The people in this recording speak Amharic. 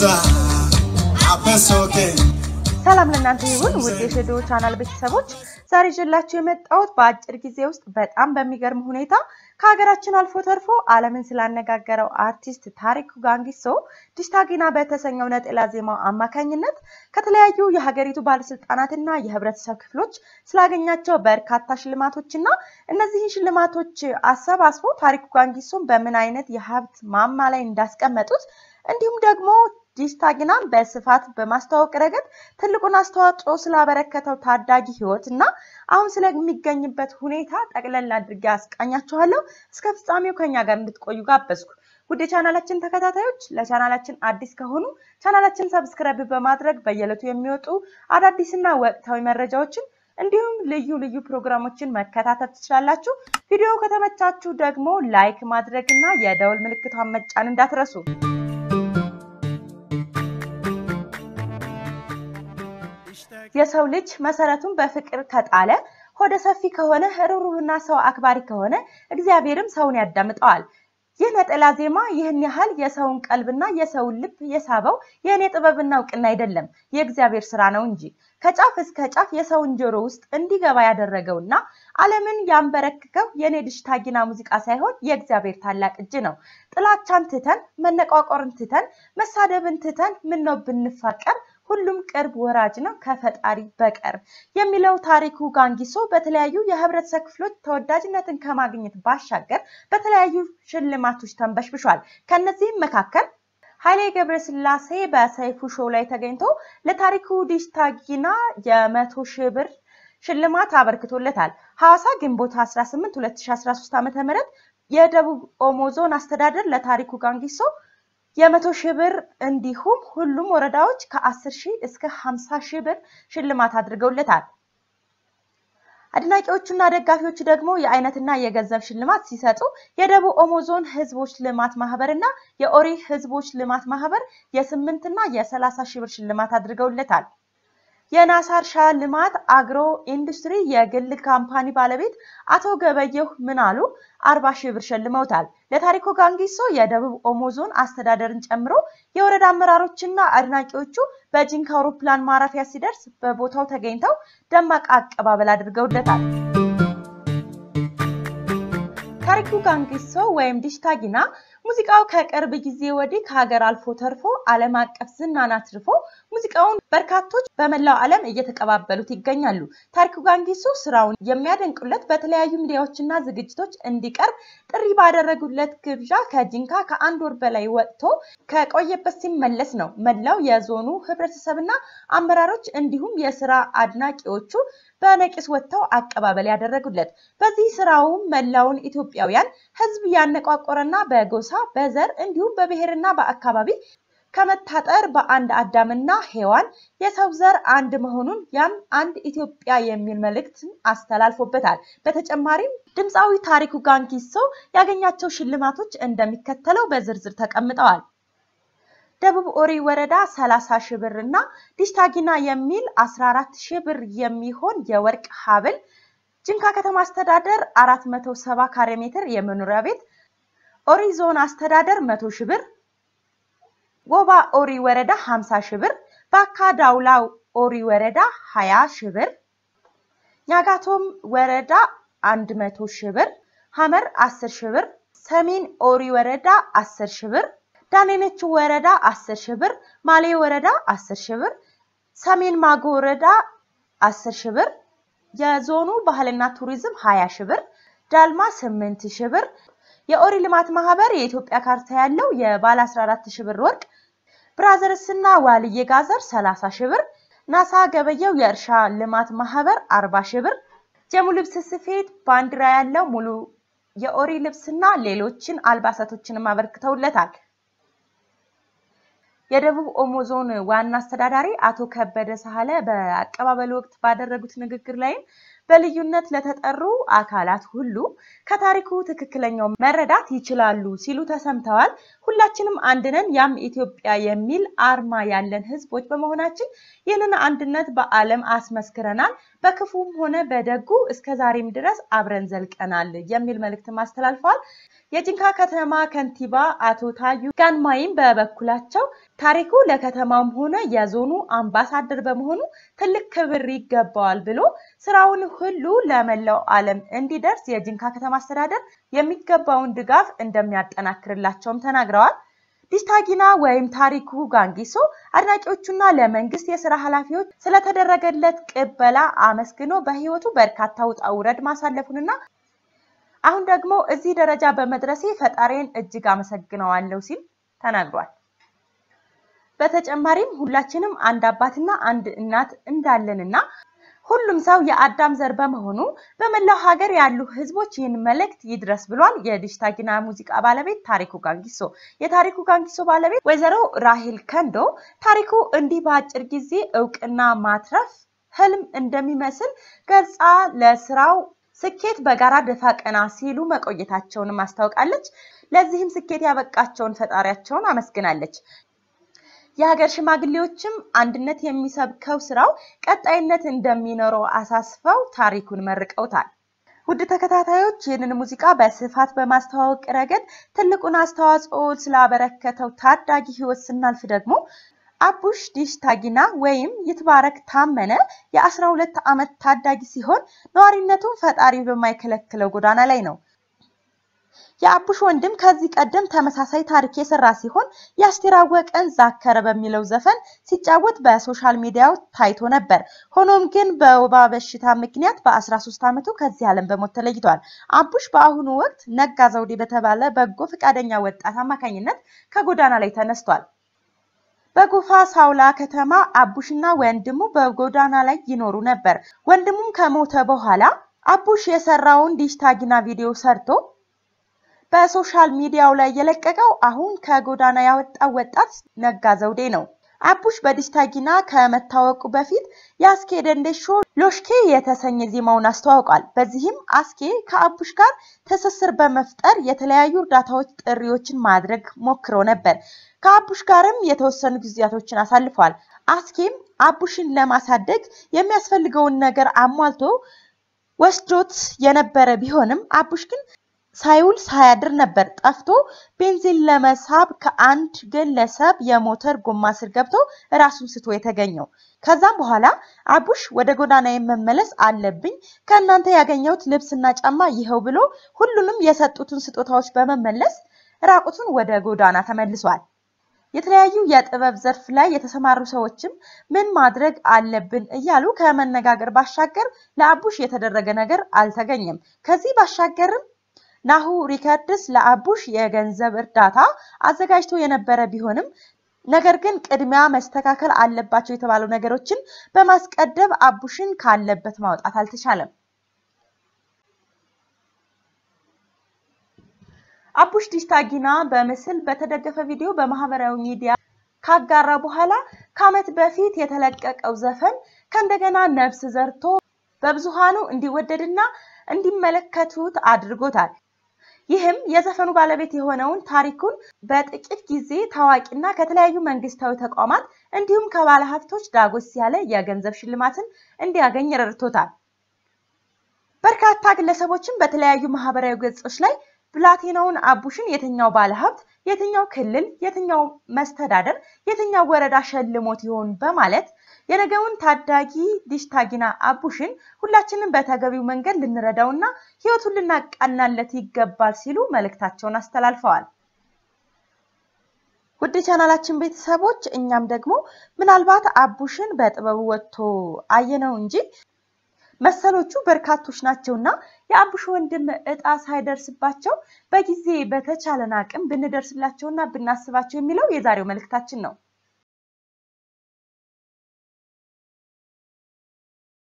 ሰላም ለእናንተ ይሁን ውድ የሸዶ ቻናል ቤተሰቦች፣ ዛሬ ይዤላችሁ የመጣሁት በአጭር ጊዜ ውስጥ በጣም በሚገርም ሁኔታ ከሀገራችን አልፎ ተርፎ ዓለምን ስላነጋገረው አርቲስት ታሪኩ ጋንጊሶ ዲሽታጊና በተሰኘው ነጠላ ዜማው አማካኝነት ከተለያዩ የሀገሪቱ ባለስልጣናትና የህብረተሰብ ክፍሎች ስላገኛቸው በርካታ ሽልማቶችና እነዚህን ሽልማቶች አሰባስቦ ታሪኩ ጋንጊሶን በምን አይነት የሀብት ማማ ላይ እንዳስቀመጡት እንዲሁም ደግሞ ዲሽታጊናን በስፋት በማስተዋወቅ ረገድ ትልቁን አስተዋጽኦ ስላበረከተው ታዳጊ ህይወት እና አሁን ስለሚገኝበት ሁኔታ ጠቅለል አድርጌ አስቃኛችኋለሁ። እስከ ፍጻሜው ከኛ ጋር እንድትቆዩ ጋበዝኩ። ውድ የቻናላችን ተከታታዮች ለቻናላችን አዲስ ከሆኑ ቻናላችን ሰብስክራይብ በማድረግ በየዕለቱ የሚወጡ አዳዲስና ወቅታዊ መረጃዎችን እንዲሁም ልዩ ልዩ ፕሮግራሞችን መከታተል ትችላላችሁ። ቪዲዮ ከተመቻችሁ ደግሞ ላይክ ማድረግ እና የደወል ምልክቷን መጫን እንዳትረሱ። የሰው ልጅ መሰረቱን በፍቅር ከጣለ ሆደ ሰፊ ከሆነ ርኅሩህና ሰው አክባሪ ከሆነ እግዚአብሔርም ሰውን ያዳምጠዋል። ይህ ነጠላ ዜማ ይህን ያህል የሰውን ቀልብና የሰውን ልብ የሳበው የእኔ ጥበብና እውቅና አይደለም፣ የእግዚአብሔር ስራ ነው እንጂ ከጫፍ እስከ ጫፍ የሰውን ጆሮ ውስጥ እንዲገባ ያደረገውና ዓለምን ያንበረክከው የእኔ ዲሽታጊና ሙዚቃ ሳይሆን የእግዚአብሔር ታላቅ እጅ ነው። ጥላቻን ትተን መነቋቆርን ትተን መሳደብን ትተን ምነው ብንፋቀር ሁሉም ቅርብ ወራጅ ነው ከፈጣሪ በቀር የሚለው ታሪኩ ጋንጊሶ በተለያዩ የህብረተሰብ ክፍሎች ተወዳጅነትን ከማግኘት ባሻገር በተለያዩ ሽልማቶች ተንበሽብሿል። ከነዚህም መካከል ኃይሌ ገብረስላሴ በሰይፉ ሾው ላይ ተገኝቶ ለታሪኩ ዲሽታጊና የመቶ ሺህ ብር ሽልማት አበርክቶለታል። ሐዋሳ ግንቦት 18 2013 ዓ.ም የደቡብ ኦሞ ዞን አስተዳደር ለታሪኩ ጋንጊሶ የመቶ ሺህ ብር እንዲሁም ሁሉም ወረዳዎች ከ10 ሺህ እስከ 50 ሺህ ብር ሽልማት አድርገውለታል። አድናቂዎቹና ደጋፊዎቹ ደግሞ የአይነትና የገንዘብ ሽልማት ሲሰጡ የደቡብ ኦሞ ዞን ህዝቦች ልማት ማህበር እና የኦሪ ህዝቦች ልማት ማህበር የስምንትና የሰላሳ ሺህ ብር ሽልማት አድርገውለታል። የናሳ እርሻ ልማት አግሮ ኢንዱስትሪ የግል ካምፓኒ ባለቤት አቶ ገበየሁ ምናሉ አርባ ሺህ ብር ሸልመውታል። ለታሪኩ ጋንጊሶ የደቡብ ኦሞ ዞን አስተዳደርን ጨምሮ የወረዳ አመራሮችና አድናቂዎቹ በጂንካ አውሮፕላን ማረፊያ ሲደርስ በቦታው ተገኝተው ደማቅ አቀባበል አድርገውለታል። ታሪኩ ጋንጊሶ ወይም ዲሽታጊና ሙዚቃው ከቅርብ ጊዜ ወዲህ ከሀገር አልፎ ተርፎ ዓለም አቀፍ ዝናን አትርፎ ሙዚቃውን በርካቶች በመላው ዓለም እየተቀባበሉት ይገኛሉ። ታሪኩ ጋንጊሶ ስራውን የሚያደንቁለት በተለያዩ ሚዲያዎችና ዝግጅቶች እንዲቀርብ ጥሪ ባደረጉለት ግብዣ ከጂንካ ከአንድ ወር በላይ ወጥቶ ከቆየበት ሲመለስ ነው መላው የዞኑ ህብረተሰብና አመራሮች እንዲሁም የስራ አድናቂዎቹ በነቂስ ወጥተው አቀባበል ያደረጉለት። በዚህ ስራውም መላውን ኢትዮጵያውያን ህዝብ ያነቋቆረና በጎሳ በዘር እንዲሁም በብሔርና በአካባቢ ከመታጠር በአንድ አዳምና ሔዋን የሰው ዘር አንድ መሆኑን ያም አንድ ኢትዮጵያ የሚል መልእክት አስተላልፎበታል። በተጨማሪም ድምፃዊ ታሪኩ ጋንጊሶ ያገኛቸው ሽልማቶች እንደሚከተለው በዝርዝር ተቀምጠዋል። ደቡብ ኦሪ ወረዳ 30 ሺህ ብር እና ዲሽታጊና የሚል 14 ሺህ ብር የሚሆን የወርቅ ሀብል፣ ጂንካ ከተማ አስተዳደር 470 ካሬ ሜትር የመኖሪያ ቤት፣ ኦሪ ዞን አስተዳደር 100 ሺህ ብር፣ ጎባ ኦሪ ወረዳ 50 ሺህ ብር፣ ባካ ዳውላ ኦሪ ወረዳ 20 ሺህ ብር፣ ኛጋቶም ወረዳ 100 ሺህ ብር፣ ሐመር 10 ሺህ ብር፣ ሰሜን ኦሪ ወረዳ 10 ሺህ ብር ዳኔነች ወረዳ 10 ሺህ ብር፣ ማሌ ወረዳ 10 ሺህ ብር፣ ሰሜን ማጎ ወረዳ 10 ሺህ ብር፣ የዞኑ ባህልና ቱሪዝም 20 ሺህ ብር፣ ዳልማ 8 ሺህ ብር፣ የኦሪ ልማት ማህበር የኢትዮጵያ ካርታ ያለው የባለ 14 ሺህ ብር ወርቅ፣ ብራዘርስ እና ዋልዬ ጋዘር 30 ሺህ ብር፣ ናሳ ገበየው የእርሻ ልማት ማህበር 40 ሺህ ብር፣ ጀሙ ልብስ ስፌት ባንዲራ ያለው ሙሉ የኦሪ ልብስና ሌሎችን አልባሳቶችንም አበርክተውለታል። የደቡብ ኦሞ ዞን ዋና አስተዳዳሪ አቶ ከበደ ሳህለ በአቀባበሉ ወቅት ባደረጉት ንግግር ላይም በልዩነት ለተጠሩ አካላት ሁሉ ከታሪኩ ትክክለኛው መረዳት ይችላሉ ሲሉ ተሰምተዋል። ሁላችንም አንድ ነን፣ ያም ኢትዮጵያ የሚል አርማ ያለን ህዝቦች በመሆናችን ይህንን አንድነት በዓለም አስመስክረናል። በክፉም ሆነ በደጉ እስከ ዛሬም ድረስ አብረን ዘልቀናል የሚል መልእክትም አስተላልፈዋል። የጂንካ ከተማ ከንቲባ አቶ ታዩ ጋንማይም በበኩላቸው ታሪኩ ለከተማውም ሆነ የዞኑ አምባሳደር በመሆኑ ትልቅ ክብር ይገባዋል ብሎ ስራውን ሁሉ ለመላው ዓለም እንዲደርስ የጂንካ ከተማ አስተዳደር የሚገባውን ድጋፍ እንደሚያጠናክርላቸውም ተናግረዋል። ዲሽታጊና ወይም ታሪኩ ጋንጊሶ አድናቂዎቹና ለመንግስት የስራ ኃላፊዎች ስለተደረገለት ቅበላ አመስግኖ በህይወቱ በርካታ ውጣ ውረድ ማሳለፉንና አሁን ደግሞ እዚህ ደረጃ በመድረሴ ፈጣሪን እጅግ አመሰግነዋለሁ ሲል ተናግሯል። በተጨማሪም ሁላችንም አንድ አባትና አንድ እናት እንዳለንና ሁሉም ሰው የአዳም ዘር በመሆኑ በመላው ሀገር ያሉ ህዝቦች ይህን መልእክት ይድረስ ብሏል። የዲሽታጊና ሙዚቃ ባለቤት ታሪኩ ጋንጊሶ። የታሪኩ ጋንጊሶ ባለቤት ወይዘሮ ራሂል ከንዶ ታሪኩ እንዲህ በአጭር ጊዜ እውቅና ማትረፍ ህልም እንደሚመስል ገልጻ ለስራው ስኬት በጋራ ደፋ ቀና ሲሉ መቆየታቸውንም አስታውቃለች። ለዚህም ስኬት ያበቃቸውን ፈጣሪያቸውን አመስግናለች። የሀገር ሽማግሌዎችም አንድነት የሚሰብከው ስራው ቀጣይነት እንደሚኖረው አሳስበው ታሪኩን መርቀውታል። ውድ ተከታታዮች ይህንን ሙዚቃ በስፋት በማስተዋወቅ ረገድ ትልቁን አስተዋጽኦ ስላበረከተው ታዳጊ ህይወት ስናልፍ ደግሞ አቡሽ ዲሽታጊና ወይም ይትባረክ ታመነ የአስራ ሁለት ዓመት ታዳጊ ሲሆን ነዋሪነቱን ፈጣሪ በማይከለክለው ጎዳና ላይ ነው። የአቡሽ ወንድም ከዚህ ቀደም ተመሳሳይ ታሪክ የሰራ ሲሆን የአስቴር አወቀን ዛከረ በሚለው ዘፈን ሲጫወት በሶሻል ሚዲያው ታይቶ ነበር። ሆኖም ግን በወባ በሽታ ምክንያት በ13 ዓመቱ ከዚህ ዓለም በሞት ተለይቷል። አቡሽ በአሁኑ ወቅት ነጋ ዘውዴ በተባለ በጎ ፈቃደኛ ወጣት አማካኝነት ከጎዳና ላይ ተነስቷል። በጎፋ ሳውላ ከተማ አቡሽና ወንድሙ በጎዳና ላይ ይኖሩ ነበር። ወንድሙም ከሞተ በኋላ አቡሽ የሰራውን ዲሽታጊና ቪዲዮ ሰርቶ በሶሻል ሚዲያው ላይ የለቀቀው አሁን ከጎዳና ያወጣው ወጣት ነጋ ዘውዴ ነው። አቡሽ በዲሽታጊና ከመታወቁ በፊት የአስኬ ደንደሾ ሎሽኬ የተሰኘ ዜማውን አስተዋውቋል። በዚህም አስኬ ከአቡሽ ጋር ትስስር በመፍጠር የተለያዩ እርዳታዎች ጥሪዎችን ማድረግ ሞክሮ ነበር። ከአቡሽ ጋርም የተወሰኑ ጊዜያቶችን አሳልፏል። አስኬም አቡሽን ለማሳደግ የሚያስፈልገውን ነገር አሟልቶ ወስዶት የነበረ ቢሆንም አቡሽ ግን ሳይውል ሳያድር ነበር ጠፍቶ ቤንዚን ለመሳብ ከአንድ ግለሰብ የሞተር ጎማ ስር ገብቶ ራሱን ስቶ የተገኘው። ከዛም በኋላ አቡሽ ወደ ጎዳና መመለስ አለብኝ፣ ከእናንተ ያገኘሁት ልብስና ጫማ ይኸው ብሎ ሁሉንም የሰጡትን ስጦታዎች በመመለስ ራቁቱን ወደ ጎዳና ተመልሷል። የተለያዩ የጥበብ ዘርፍ ላይ የተሰማሩ ሰዎችም ምን ማድረግ አለብን እያሉ ከመነጋገር ባሻገር ለአቡሽ የተደረገ ነገር አልተገኘም። ከዚህ ባሻገርም ናሁ ሪከርድስ ለአቡሽ የገንዘብ እርዳታ አዘጋጅቶ የነበረ ቢሆንም ነገር ግን ቅድሚያ መስተካከል አለባቸው የተባሉ ነገሮችን በማስቀደም አቡሽን ካለበት ማውጣት አልተቻለም። አቡሽ ዲሽታጊና በምስል በተደገፈ ቪዲዮ በማህበራዊ ሚዲያ ካጋራ በኋላ ከዓመት በፊት የተለቀቀው ዘፈን ከእንደገና ነፍስ ዘርቶ በብዙሃኑ እንዲወደድና እንዲመለከቱት አድርጎታል። ይህም የዘፈኑ ባለቤት የሆነውን ታሪኩን በጥቂት ጊዜ ታዋቂና ከተለያዩ መንግስታዊ ተቋማት እንዲሁም ከባለሀብቶች ዳጎስ ያለ የገንዘብ ሽልማትን እንዲያገኝ ረድቶታል። በርካታ ግለሰቦችም በተለያዩ ማህበራዊ ገጾች ላይ ብላቴናውን አቡሽን የትኛው ባለሀብት፣ የትኛው ክልል፣ የትኛው መስተዳደር፣ የትኛው ወረዳ ሸልሞት ይሆን በማለት የነገውን ታዳጊ ዲሽታጊና አቡሽን ሁላችንም በተገቢው መንገድ ልንረዳውና ህይወቱን ልናቃናለት ይገባል ሲሉ መልእክታቸውን አስተላልፈዋል። ውድ ቻናላችን ቤተሰቦች እኛም ደግሞ ምናልባት አቡሽን በጥበቡ ወጥቶ አየነው እንጂ መሰሎቹ በርካቶች ናቸውና የአቡሽ ወንድም እጣ ሳይደርስባቸው በጊዜ በተቻለን አቅም ብንደርስላቸውና ብናስባቸው የሚለው የዛሬው መልእክታችን ነው።